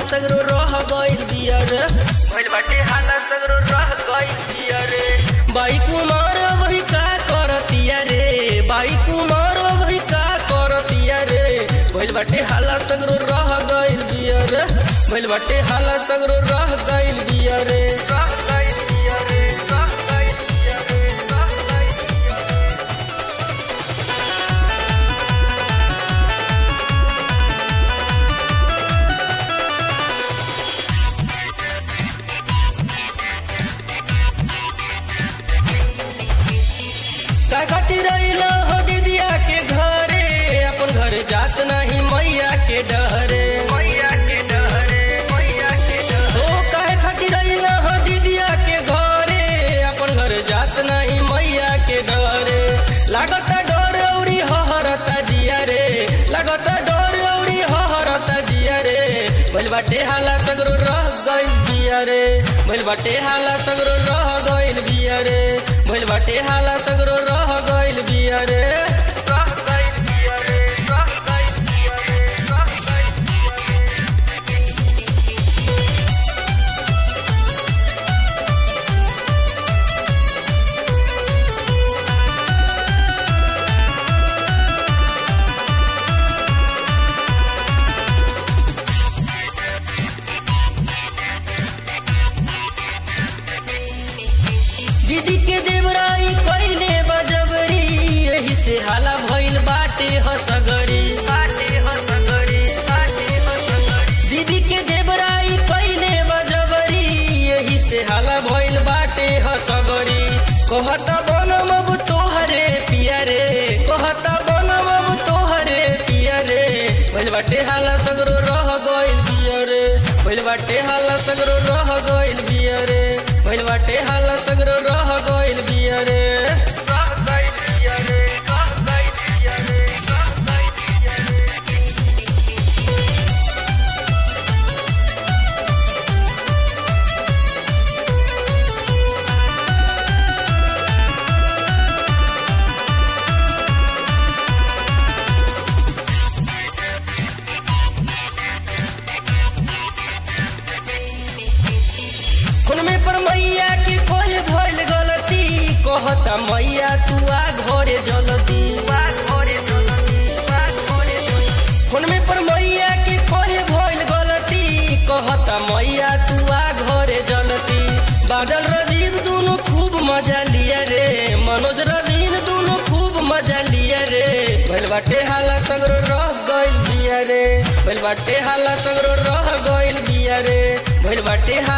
सगरो रह गइल बिया रे भइल बाटे हाला सगरो रह गइल बिया रे बाई कुमार वही का करतिया रे बाई कुमार वही का करतिया रे भइल बाटे हाला सगरो रह गइल बिया रे भइल बाटे हाला सगरो रह गइल बिया रे रह गइल बिया रे रह गइल बिया रे रह गइल बिया रे का खातिर अइलो हो दीदिया के घरे अपन घर जात नहीं मैया के डहरे मैया के डहरे मैया के डहरे ओ काहे खातिर अइलो हो दीदिया के घरे अपन घर जात नहीं मैया के डहरे लागता डर औरी हहरता जिया रे लागता डर औरी हहरता जिया रे भइल बाटे हाला सगरो रह गइल बिया रे भइल बाटे हाला सगरो रह गइल बिया रे भइल बाटे हाला सगरो रह गइल बिया रे रह गइल बिया रे रह गइल बिया रे रह गइल बिया रे दीदी के देवराई पहले बजबरी यही से हाला भइल बाटे हसगरी बाटे हसगरी बाटे हसगरी दीदी के देवराई पहले बजबरी यही से हाला भइल बाटे हसगरी कहता बनम अब तोहरे पिया रे कहता बनम अब तोहरे पिया रे भइल बाटे हाला सगरो रह गइल बिया रे भइल बाटे हाला सगरो रह गइल बिया रे भइल बाटे हाला सगरो रह गइल बिया रे रह गइल बिया रे रह गइल बिया रे रह गइल बिया रे खून में पर मैया के कोहे भइल गलती कहता मैया तू आ घरे जलती खून में पर मैया के कोहे भइल गलती कहता मैया तू आ घरे जलती बादल रजीव दोनों खूब मजा लिया रे मनोज रवीन दोनों खूब मजा लिया रे भइल बाटे हाला सगरो रह गइल बिया रे भइल बाटे हाला सगरो रह गइल बिया रे भइल बाटे हाला